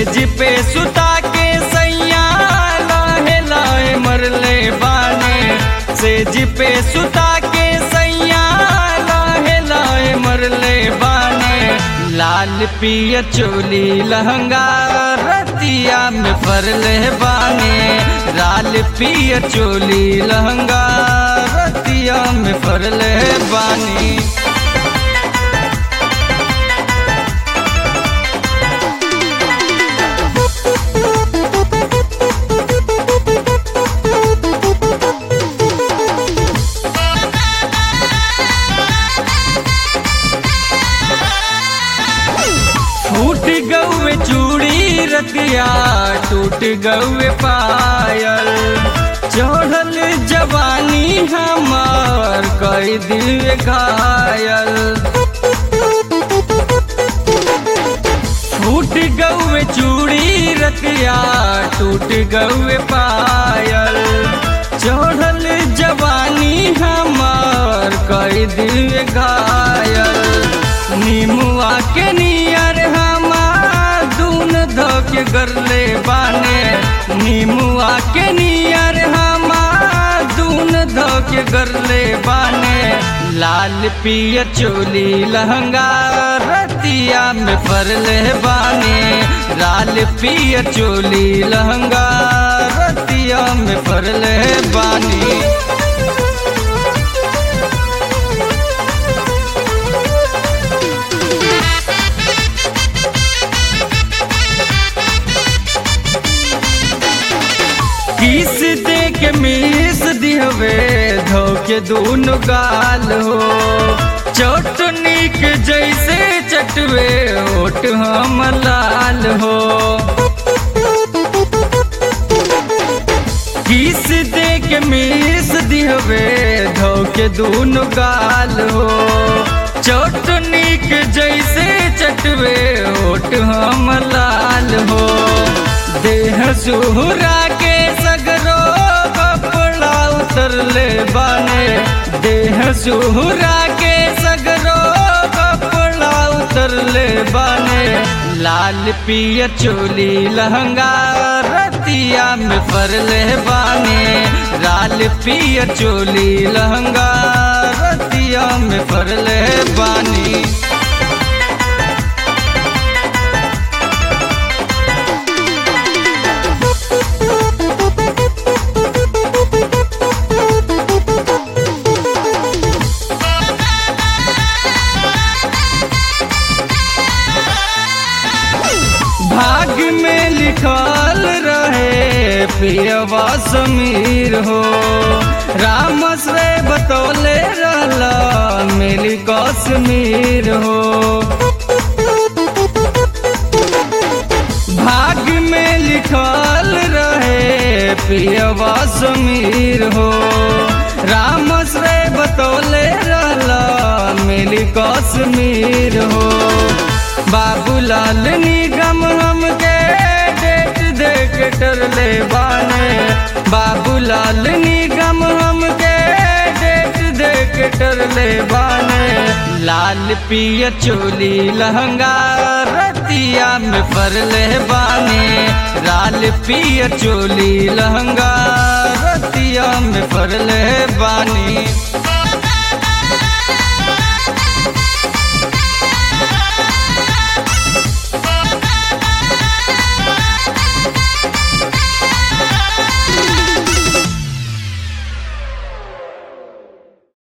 सेज पे सुता के सैया लाहे लाहे मरले बाने सेज पे सुता के सैया लाहे लाहे मरले बाने लाल पिया चोली लहंगा रतिया में फरले बाने लाल पिया चोली लहंगा रतिया में फरले बानी फूट गौए चूड़ी रतिया टूट गौए पायल चढ़ल जवानी हमार कई दिल घायल फूट गौए चूड़ी रतिया टूट गौए पायल चढ़ल जवानी हमार कई दिल घायल नीमुआ के नियर हमार दून धोके गरले बाने नीमुआ के नियर हमार दून धोके गरले बाने लाल पिया चोली लहंगा रतिया में फरले बाने लाल पिया चोली लहंगा रतिया में फरले बानी किस दे के मीस दिहवे धोके दूनो गाल हो चटनी के जैसे चटवे ओट हम लाल हो किस दे के मीस दिहवे धोके दूनो गाल हो चटनी के जैसे चटवे ओट हम लाल हो देह सुहरा के सगरो कपड़ा उतरले बाने देह सुहरा के सगरो कपड़ा उतरले बाने लाल पिया चोली लहंगा रतिया में फरले बाने लाल पिया चोली लहंगा रतिया में फरले बानी भाग में लिखल रहे पियवा समीर हो राम से बतौले रहला मिली कश्मीर हो भाग में लिखल रहे पियवा समीर हो राम से बतौले रहला मिली कश्मीर हो बाबूलाल निगम हमके डेट देख टरले बाने बाबूलाल निगम हमके डेट देख टरले बाने लाल पिया चोली लहंगा रतिया में फरले बाने लाल पिया चोली लहंगा रतिया में फरले बानी